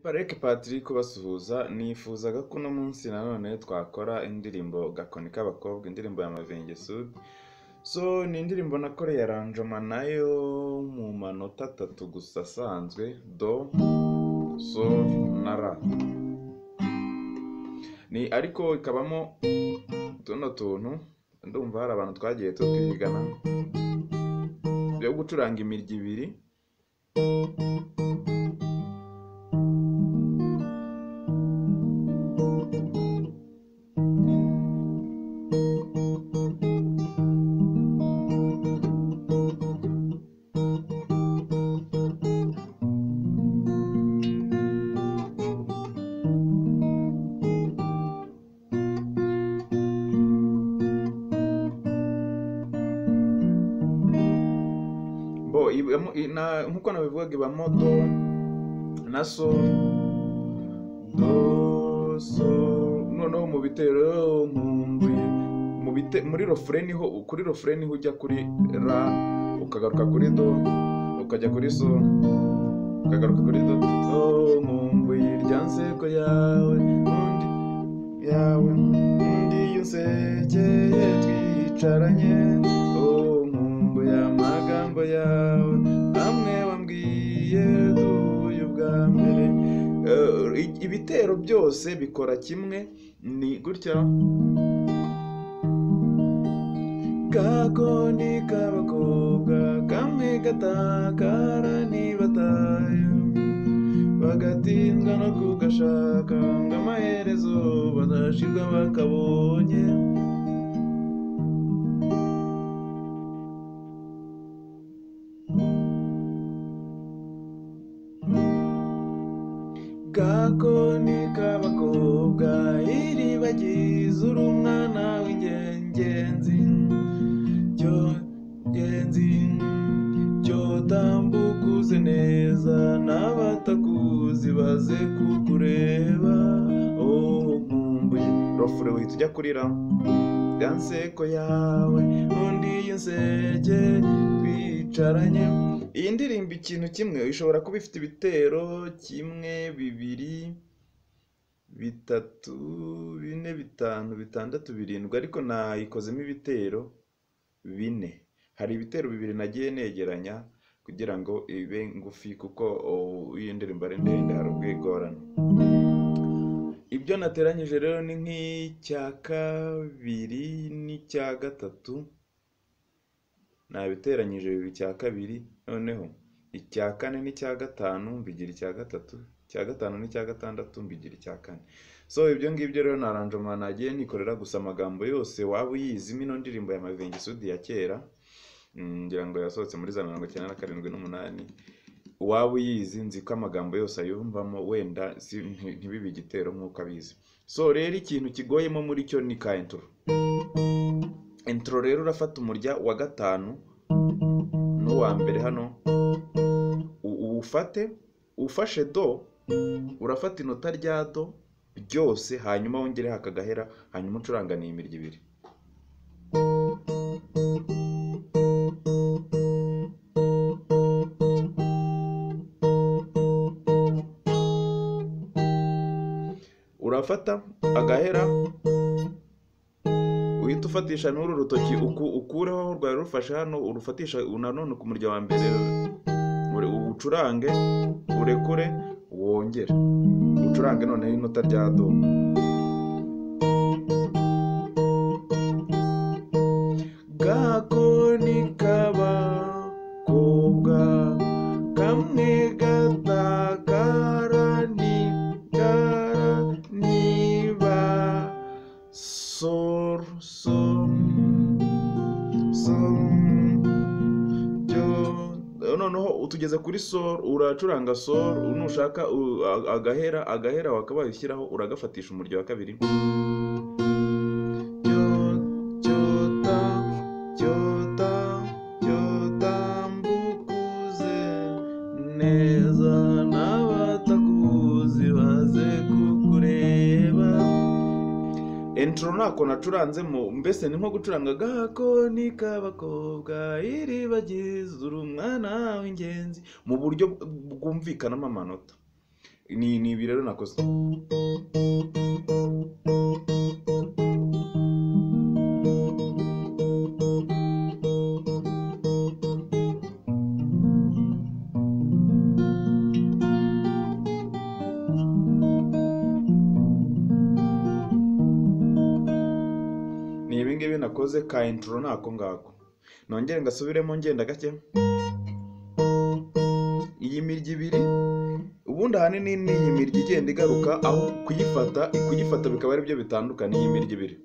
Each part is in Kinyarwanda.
Bareke Patrick ubasuhuza, nifuzaga ko uno munsi nanone twakora indirimbo “Gakoni k'abakobwa” indirimbo ya Mavinge Sud, so ni indirimbo nakoreye aranjoma nayo mu manota atatu gusa asanzwe do, sol na ra. Ni ariko ikabamo tuno tuntu ndumva hari abantu twagiye tutwigana byo gucuranga imirya ibiri bo ibamo- i- na- nk'uko nabivugaga ibamo do na sol do sol noneho mu bitero nkumbuye mu bite muri rofure niho kuri rofure niho ujya kuri ra ukagaruka kuri do ukajya kuri sol ukagaruka kuri do do nkumbuye irya nseko yawe undi yawe undi unsekeye twicaranye oh nkumbuye amagambo yawe amwe wambwiye duhuye ubwa mbere Eh, i- ibitero byose bikora kimwe ni gutya gakoni k'abakobwa kamwe gatakara ntibataye bagatindwa no kugashaka ngo amaherezo badashirwa bakabonye gakoni k'abakobwa iribagiza uri umwana w'ingenzi cyo genzi cyo tambuka uze neza n'abatakuzi baze kukureba oh nkumbuye rofure wihita ujya kurira ya nseko yawe undi iyo nseke twicaranye iyi ndirimbo ikintu kimwe ishobora kuba ifite ibitero kimwe bibiri bitatu bine bitanu bitandatu birindwi ariko nayikozemo ibitero bine hari ibitero bibiri nagiye negeranya kugira ngo ibe ngufi kuko oh, iyo ndirimbo ari ndende hari ubwigorane ibyo nateranyije rero ni nk'icya kabiri n'icya gatatu nabiteranyije bibiri icya kabiri noneho icya kane n'icya gatanu mbigira icya gatatu icya gatanu n'icya gatandatu mbigira icya kane so ibyo ngibyo rero ni aranjoma nagiye nikorera gusa amagambo yose waba uyizimo ino ndirimbo ya Mavinge Sud ya kera mm, ngira ngo yasohotse muri za mirongo icyenda na karindwi n'umunani waba uyizi nzi ko amagambo yose ayumvamo wenda si- nti- ntibibe igitero nk'uko abizi so rero ikintu kigoyemo muri cyo ni ka intro intro rero urafata umurya wa gatanu n'uwa mbere hano u- uwufate ufashe do urafata inota rya do ryose hanyuma wongereho akagahera hanyuma ucuranganiye imirya ibiri urafata agahera uhita ufatisha n'uru rutoki uku, ukureho aho rwari rufashe hano urufatisha nanone ku murya wa mbere ure- ucurange urekure wongere ucurange noneho inota rya do gakoni k'abakobwa kamwe gatakara ntikara niba soru somu somu byo noneho utugeze kuri sol uracuranga sol nushaka u- a- agahera agahera wakaba wayishyiraho uragafatisha umuryo wa kabiri Cyo- cyota cyota cyotambukuze neza n'abatakuzi baze kukureba intro ntako nacuranze mu mbese ni nko gucuranga gakoni k'abakobwa iribagiza uri umwana w'ingenzi mu buryo bwumvikanamo amanota ni ni ibi rero nakoze ni ibi ngibi nakoze ka intro nako ngako nongere ngasubiremo ngenda gake iyi mirya ibiri ubundi ahanini ni iyi mirya igenda igaruka aho kuyifata kuyifata bikaba ari byo bitandukana iyi mirya ibiri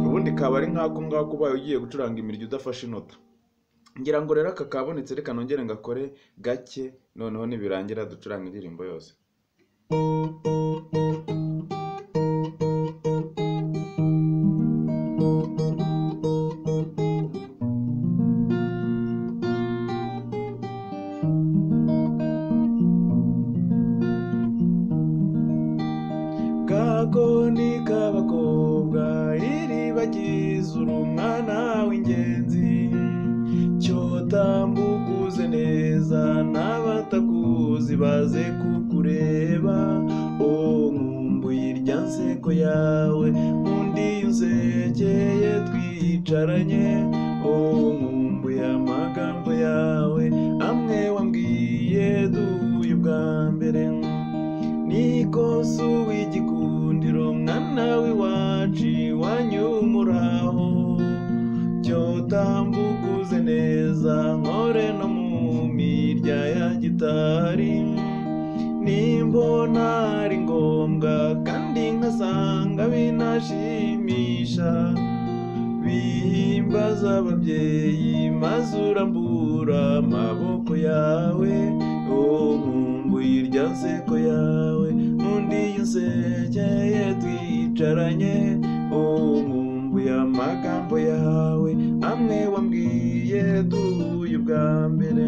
ubundi kaba ari nk'ako ngako ubaye ugiye gucuranga imirya udafashe inota ngira ngo rero aka kabonetse reka nongere ngakore gake noneho nibirangira ducuranga indirimbo yose gakoni k'abakobwa iribagiza uri umwana w'ingenzi cyotambuka uze neza n'abatakuzi baze kukureba o nkumbuye irya nseko yawe undi unsekeye twicaranye o nkumbuye amagambo yawe amwe wambwiye duhuye ubwa mbere nikosu w'igikundiro mwana w'iwacu iwanyu muraho cyo tambukuze neza nkore no mu mirya ya gitari nimbona ari ngombwa kandi nkasanga binashimisha bihimbaza ababyeyi maze urambura amaboko yawe uwo nkumbuye irya nseko yawe undi unsekeye twicaranye uwo nkumbuye amagambo yawe amwe wambwiye duhuye ubwa mbere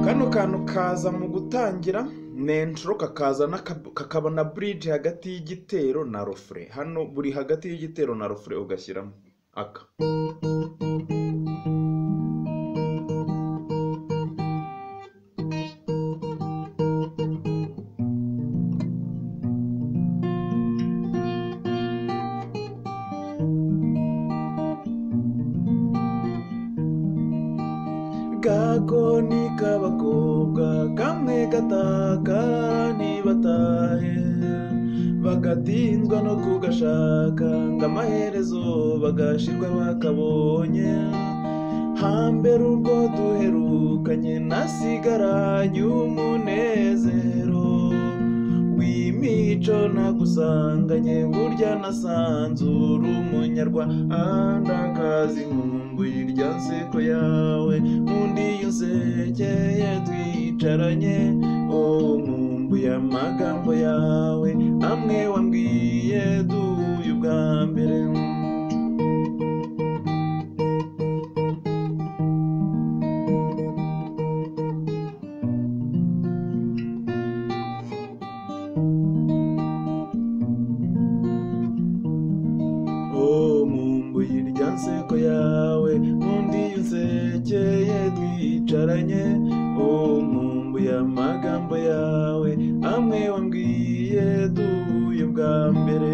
kano kantu kaza mu gutangira nentro kakaza n'aka- kakaba na bridge hagati y'igitero na rofure hano buri hagati y'igitero na rofure ugashyiramo aka gakoni k'abakobwa kamwe gataka ntibatahe bagatindwa no kugashaka ngo amaherezo bagashirwa bakabonye hambere ubwo duherukanye nasigaranye umunezero w'imico nagusanganye burya nasanzura umunyarwandakazi nkumbuye irya nseko yawe undi unsekeye twicaranye o nkumbuye amagambo yawe amwe wambwiye duhuye ubwa mbere nseko yawe nkunda iyo unsekeye twicaranye oh nkumbuye amagambo yawe amwe wambwiye duhuye bwa mbere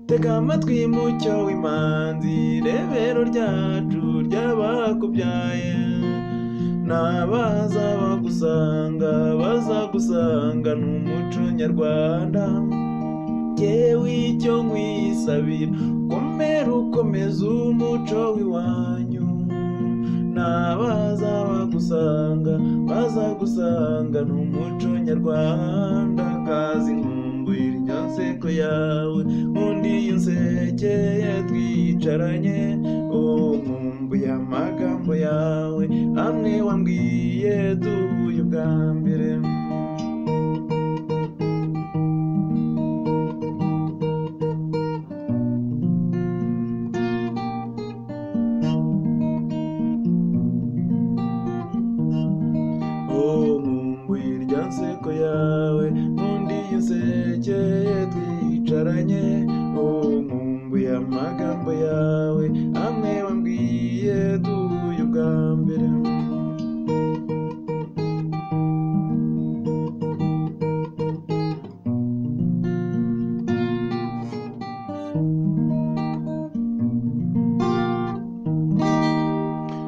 tega amatwi y'umucyo w'imanzi rebero ryacu ry'abakubyaye n'abaza bagusanga bazagusanga ni umuco nyarwanda jyewe icyo nkwisabira komera ukomeza umuco w'iwanyu n'abaza bagusanga bazagusanga ni umuco nyarwanda kazi nkumbuye iryo nseko yawe nkunda iyo nsekeye twicaranye oh nkumbuye amagambo yawe amwe wambwiye duhuye ubwa mbere Oh, nkumbuye irya nseko yawe nkunda iyo unsekeye twicaranye Oh, nkumbuye amagambo yawe amwe wambwiye duhuye ubwa mbere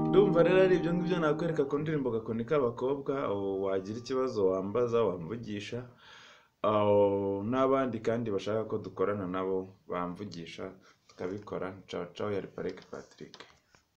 ndumva rero ari ibyo ngibyo nakwereka ku ndirimbo gakoni k'abakobwa aho wagira ikibazo wambaza wamvugisha aho n'abandi kandi bashaka ko dukorana nabo bamvugisha tukabikora cawa cawa yari parike patrick